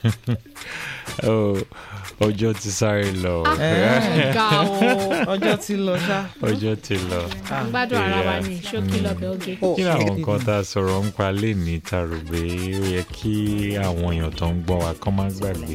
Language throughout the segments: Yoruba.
Oh, ọjọ́ ti sáré lọ ga o ọjọ́ ti lọ ṣá. ọjọ́ ti lọ. à ń gbádùn ara wa ní ṣókí lọ́bẹ̀ oge. kí ni àwọn nǹkan tá a sọ̀rọ̀ ń pa léèní ta rò pé ó yẹ kí àwọn èèyàn tó ń gbọ́ wa kán má gbàgbé.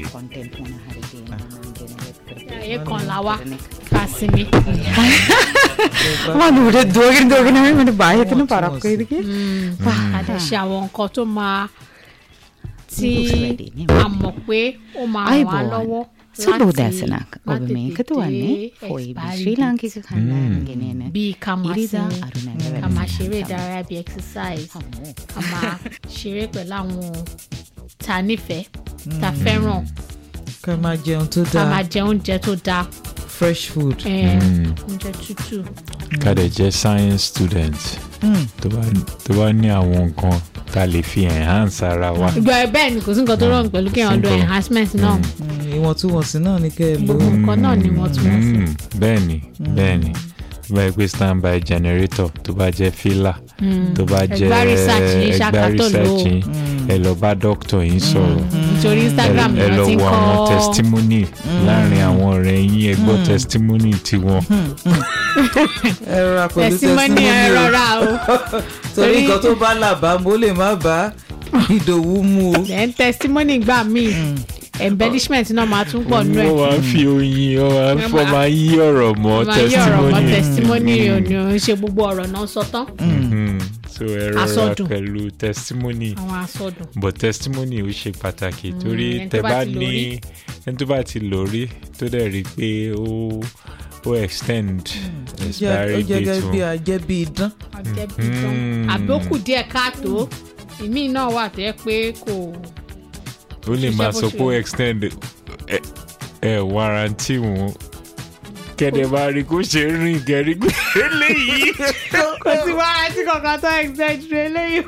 ayé kan là wá ká sinmi. వాళ్ళు కూడా దోగిన దోగిన మన బాధ్యతను పరక్క ఇదికి àdé ṣe àwọn nǹkan tó máa tí a mọ̀ pé ó máa Ai, ràn wá boy. lọ́wọ́ సులువు láti దాసనక్ má ఒక tètè మేకతో అన్ని dé పోయి expiry శ్రీలంకకి date. కన్నా bíi ká máa Ìrísà sinmi àrùnà ká máa ṣeré ìdárayá bíi exercise ká máa ṣeré pẹ̀lú àwọn tá a nífẹ̀ẹ́ tá a fẹ́ràn ká máa jẹun tó ká máa dáa jẹ oúnjẹ tó dáa fresh food. eh, oúnjẹ tútù. ká dẹ̀ jẹ́ science student tó bá tó bá ní àwọn nǹkan tá a lè fi enhance ara wa. ìgbà bẹ́ẹ̀ ni kò sí nǹkan tó rọrùn pẹ̀lú kí èèyàn lo Simple. enhancement náà Mm, ìwọ̀ntúnwọ̀nsì náà ni kẹ́ ẹ lò ó. gbogbo nǹkan náà ni wọ́n tún wọ́n sí. Mm, bẹ́ẹ̀ni bẹ́ẹ̀ni tó bá yẹ pé standby generator tó bá jẹ́ filler tó bá jẹ́ Ẹgbá research yín, ẹgbá ṣáká tó lò ó. research yín, ẹ lọ bá doctor yín sọ̀rọ̀ nítorí instagram ẹ ni lọ wọ́n ti ń wo àwọn kọ́ testimony láàrin àwọn ọ̀rẹ́ yín ẹ gbọ́ testimony tiwọn. ẹ rọra pẹ̀lú testimony ẹ testimony o. rọra o torí torí- nǹkan tó bá làbá mo lè má bá ìdòwú mu o. then testimony gbà míì embellishment náà máa tún pọ̀ nú ẹ̀ wọ́n máa ń fi oyin wọ́n máa ń fọ́ Wọ́n máa- máa yí ọ̀rọ̀ mọ́ máa yí ọ̀rọ̀ mọ́ testimony. testimony ò ní ò ń ṣe gbogbo ọ̀rọ̀ náà sọ tán Mhm. so ẹ rọra Àsọdùn. pẹ̀lú testimony. àwọn asọdùn but testimony ó ṣe pàtàkì torí ẹni tẹ tó bá bá ti lò ní rí. ẹni tó bá ti lò rí tó dẹ̀ rí i pé ó ó extend ó expiry jẹ́ date gẹ́gẹ́ bí wọn. ajẹ́ bí idán. ọjẹ́ bí tán àbí ó kù díẹ̀ káàtó ìmí náà wà tó yẹ pé kò ó lè ṣiṣẹ́ máa bó sọ ṣe pé ó yẹ. extend ẹ ẹ warranty wọn kẹ̀dẹ̀ bá rí kó ṣe rìn gẹ̀rí pé eléyìí kò sí wàhálà tí kankan tó extend rẹ lẹ́yìn.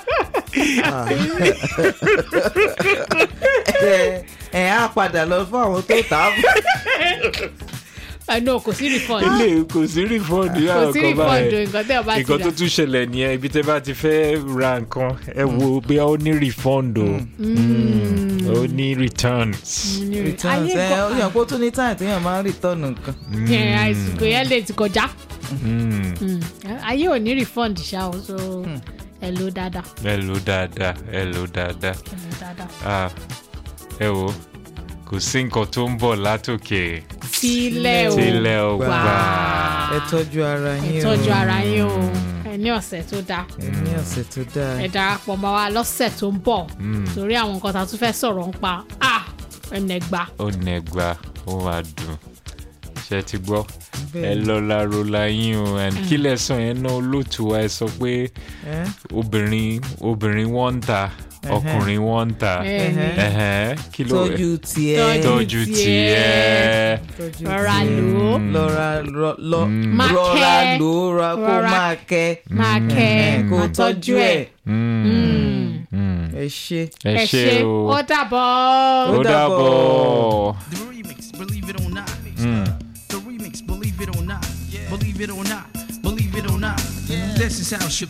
ẹ ẹ á padà lọ fún àwọn tó tà á fún. ẹnu kò sí refund eléyìí kò sí refund ní kò àwọn sí kan refund o báyìí nǹkan tẹ́ ọ bá ti nǹkan rà tó tún ṣẹlẹ̀ nìyẹn ibi tẹ́ bá ti fẹ́ ra nǹkan ẹ wo bí ó ní refund o Mm. ó ní returns. returns ẹ ó yàn kó tún ní táyà téèyàn máa ń return nǹkan. àìsìkò yẹn lè ti kọjá Mm. Mm. ayé ò ní refund ṣá o so ẹ lò dáadáa ẹ lò dáadáa ẹ lò dáadáa ẹ lò dáadáa. Ah, ẹ wo kò sí nǹkan tó ń bọ̀ látòkè sílẹ̀ o tílẹ̀ ò Gbà. gbà. ẹ tọ́jú ara ẹ yín o. tọ́jú ara yín o ẹ ní ọ̀sẹ̀ tó dáa ẹ ní ọ̀sẹ̀ tó dáa. ẹ darapọ̀ mọ́ wa lọ́sẹ̀ tó ń bọ̀ torí àwọn nǹkan tá a tún fẹ́ sọ̀rọ̀ ń pa ah ẹnẹgba ó nẹgba ó máa dùn ṣe ti gbọ́ ẹ Bẹ́ẹ̀ni. lọ́la rola yín o and kí lẹ́sàn yẹn náà olóòtú wa ẹ sọ pé ẹ obìnrin obìnrin wọ́n ń ta ọkùnrin wọ́n ń ta Bẹ́ẹ̀ni. Ẹhẹ́n, kí ló tọ́jú tiẹ̀. Tọ́jú tọ́jú tiẹ̀ tọ́jú rọra tiẹ̀. lò ó lọ́ra lọ- lọ- Máa rọra kẹ́. lò ó ra kó Rọra- máa kẹ́. máa kẹ́ ẹ kó máa tọ́jú ẹ̀. Mm. ẹ ṣe. ẹ ẹ ṣe ṣe o ó dàbọ̀. ó dàbọ̀. The remix, believe it or not. The remix, believe it or not. Believe it or not. Believe it or not. This is how Shakur